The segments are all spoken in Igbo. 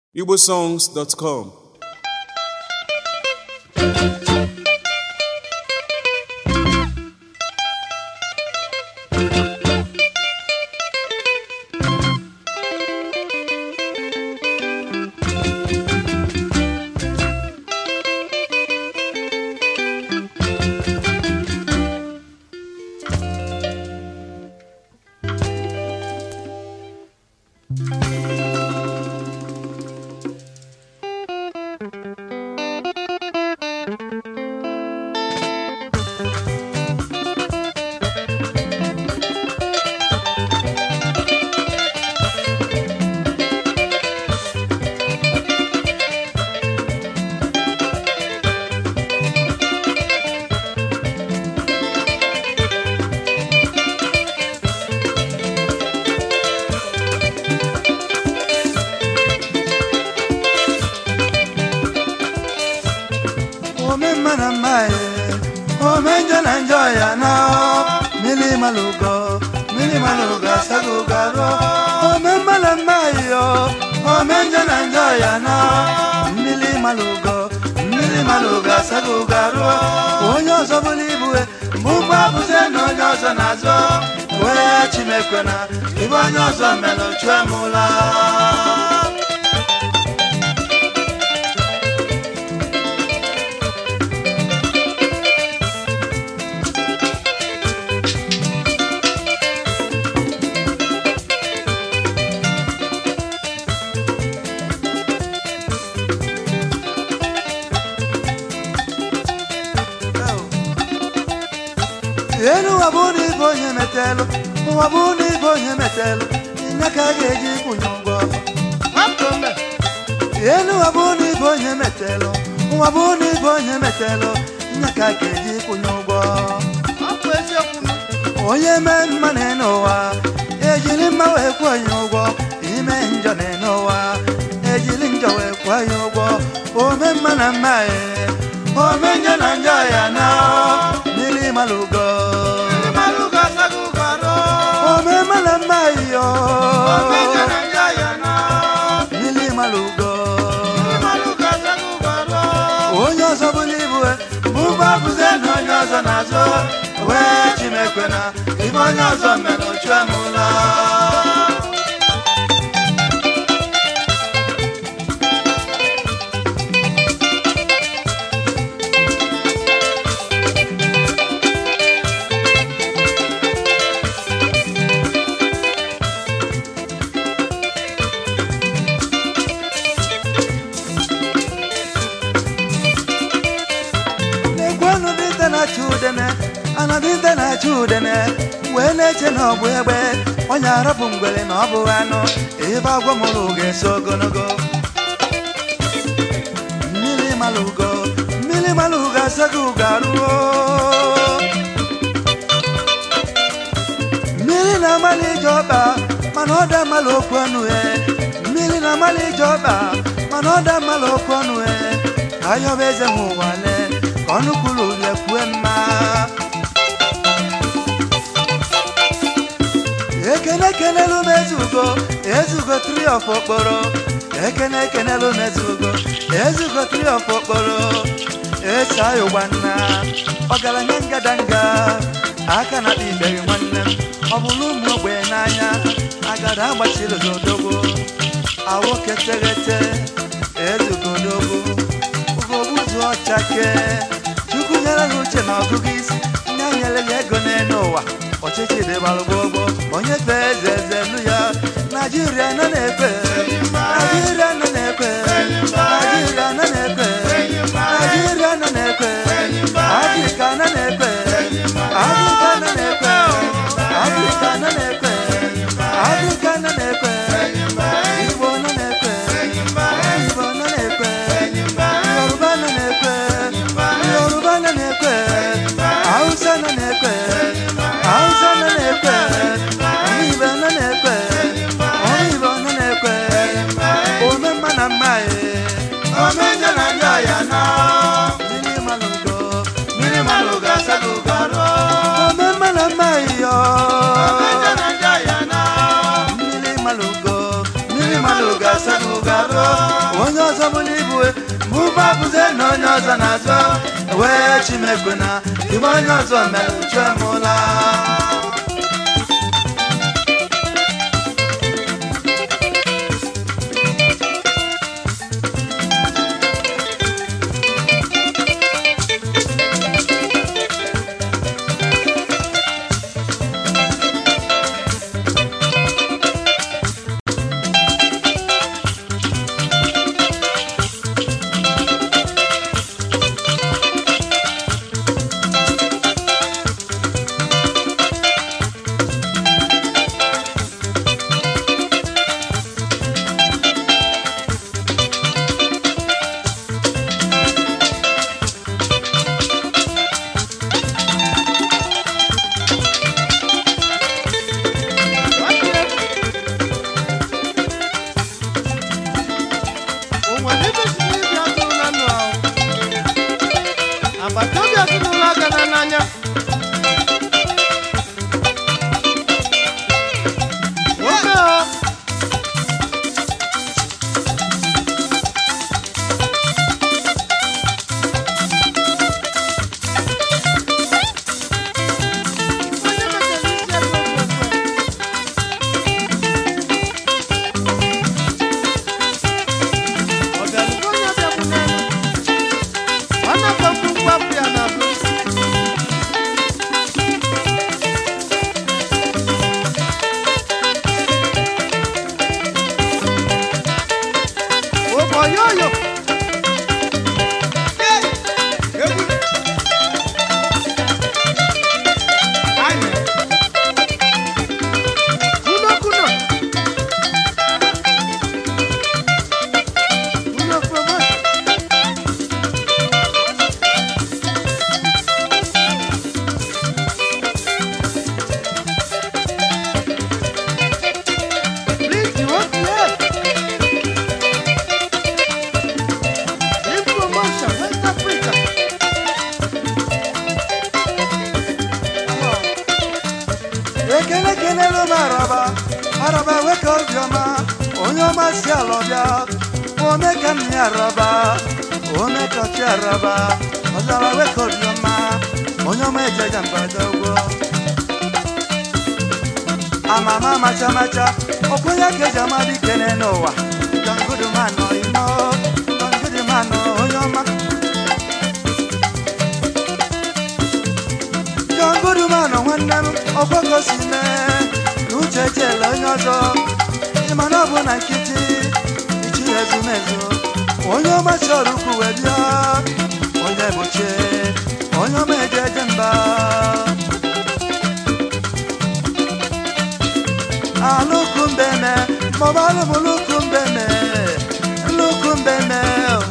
igbosongs.com ome mma na mma ye ome njọ na njọ ya na mmiri malugo mmiri malugo asago garo ome mma na mma yo ome njọ na njọ ya na mmiri malugo mmiri malugo asago garo onye ọzọ bụrụ ibue mgbe ụgbọ abụze na onye ọzọ na-azọ wee chimekwe na ibe onye ọzọ mere chue m ụla elu ụwa bụ na ibe onye metelụ ụwa bụ na ibe onye metelụ nye ka a ga-eji kwụnye ụgwọ elu ụwa bụ na ibe onye metelụ ụwa bụ na ibe onye metelụ nye ka a ga-eji kwụnye ụgwọ onye mee mma na n'ụwa ejiri mma wee kwụọ ya ụgwọ ime njọ na n'ụwa ejiri njọ wee kwụọ ya ụgwọ ome mma na mma ye ome njọ na njọ ya na mmiri malugo ome mma na mma yo mmiri malugo onye ọzọ bụrụ ibu bụ ụgbọ abụze na onye ọzọ na-azụ wee chimekwe na ibe onye ọzọ mere ochue m ụlọ na-egwenu dịnta na-achụ udene ana dịnta na-achụ udene wee na-eche na ọ bụ egbe onye arapụ mgbere na ọ bụ anụ ebe agwọ mụrụ ga-eso ogologo mmiri malụgo mmiri malụgo asaghị ugo arụo mmiri na-amalị ije ọkpa mana ọ da mmalụ okwu ọnụ ya mmiri na-amalị ije ọkpa mana ọ da mmalụ okwu ọnụ ya ka ayọba eze m ụwale ka ọnụ kwuru ule kwue mma ekene ekenelu m ezugo ezugo tri of okporo ekene ekenelu m ezugo ezugo tri of okporo eso ayụ gbanna ọgaranya ngadanga aka na ikpere nwanne m ọ bụrụ ụmụ ogbenye n'anya agada agbachiri zodogbo awoke teghete ezugodogo ugogbuzu ọchake chukwu nyere gị uche na ọgụgụ isi nye nyere gị ego n'elu ụwa ọchịchị dịbalụ gbogbo onye fee eze eze nụ ya naijiria nọ na-ekpe naijiria nọ na-ekpe naijiria nọ na-ekpe naijiria nọ na-ekpe afrịka nọ na-ekpe afrịka nọ na-ekpe afrịka nọ na-ekpe afrịka nọ na-ekpe igbo nọ na-ekpe igbo nọ na-ekpe yoruba nọ na-ekpe yoruba nọ na-ekpe hausa nọ na-ekpe hausa nọ na-ekpe igbo nọ na-ekpe igbo nọ na-ekpe ome mma na mma ye ome njọ na njọ ya na mmiri malụgo mmiri malụgo asago garo ome mma na mma yo mmiri malụgo mmiri malụgo asago garo onye ọzọ bụla ibu mụba bụze na onye ọzọ na-azọ wee chimekwe na ibe onye ọzọ mere uche mụla agbata obi ezinụlọ agana n'anya nwoke ha onye mechara isi ebe ofe ọ bịarugo onye bịabụ n'elu ọ na-akpọkwu mgbapụ ya n'azụ oboyoyo kuno kuno kuno promotion Please, you want to help? Big promotion, West Africa. Come on. ekele kelelu m araba araba weka obiọma onye ọma si ala ọbịa ome ka nna ya araba ome ka ọchị araba ọzara weka obiọma onye ọma ejeja mbadogwo amama macha macha ọkwenye ka eji ama dikene n'ụwa jangudumanọ imo jangudumanọ onye ọma jangudumanọ nwanne m ọgbakọ si mee na uche ejela onye ọzọ ịma na ọ bụ na nkịtị ichi ezumezu onye ọma chọrọ ukwu wee bịa onye gbochie onye ọma eje eje mba alukumbeme mọbalụm lukumbeme lukumbeme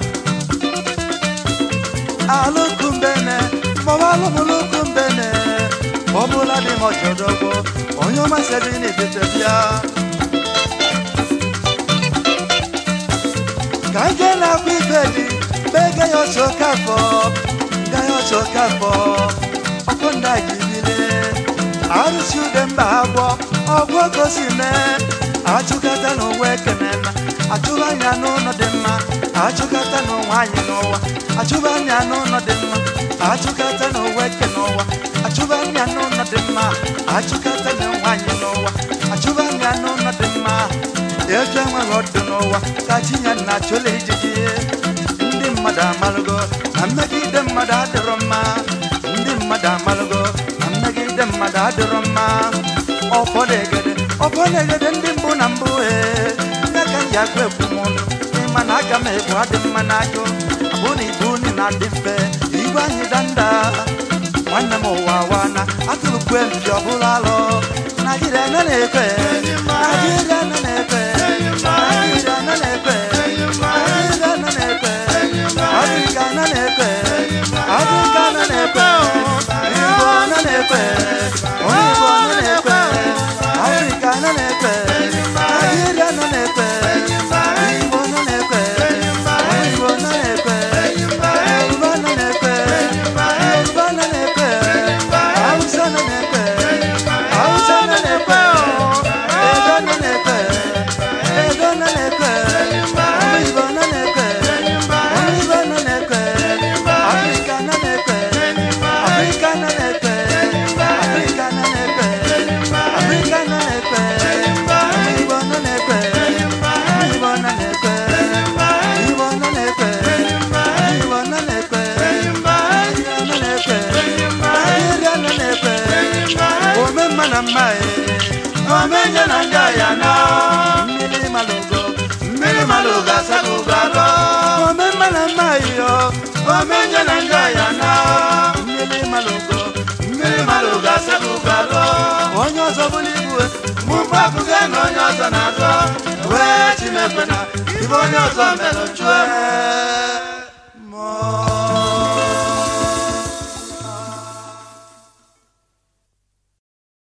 alukumbeme mọbalụm lukumbeme ọbụla dị m ọjọdọgbo onye ọmasịrị na-etete bịa ka ike na-akwa ife dị mgbe ege ya ọchọ kafọ ga ya ọchọ kafọ ọkụ ndị a jibile arụsi ude mba agwọ ọgwụ gosi mee achụkata n'ụwa ekene na achụba anya n'ụlọ dị mma achụkata n'ụwa anyị n'ụwa achụba anya n'ụlọ dị mma achụkata n'ụwa ekene ụwa achụba anya n'ụlọ dị mma achụkata n'ụwa anyị n'ụwa achụba anya n'ụlọ dị mma eju enweghị ọdụ n'ụwa ka chinya na achụla ijiji ndị mmadụ amalụgo na mmegide mmadụ adịrọ mma ndị mmadụ amalụgo na mmegide mmadụ adịrọ mma ọfọdegede ọfọdegede ndị mbụ na mbụ ee ya ka m ji agụ ekwu m ọnụ ịma na aga m ebu adị mma n'ajụ abụ na ibu unu na-adị mfe igwe anyị danda nwanne m ụwa wana atụrụkwe mpi ọbụla alụ naijiria nọ na-ekwe naijiria nọ na-ekwe naijiria nọ na-ekwe naijiria nọ na-ekwe afrịka nọ na-ekwe afrịka nọ na-ekwe igbo nọ na-ekwe onye igbo nọ na-ekwe afrịka nọ na-ekwe naijiria nọ na-ekwe igbo nọ na-ekwe onye igbo nọ na-ekwe yoruba nọ na-ekwe yoruba nọ na-ekwe hausa nọ na-ekwe hausa nọ na-ekwe edo nọ na-ekwe omenye na njọ ya na mmiri malụgo mmiri malụgo asabụgo alụ onye ọzọ bụrụ ibu mụmgbe abụghị na onye ọzọ na-azọ wee chimekwe na ibe onye ọzọ mere chue mmụọ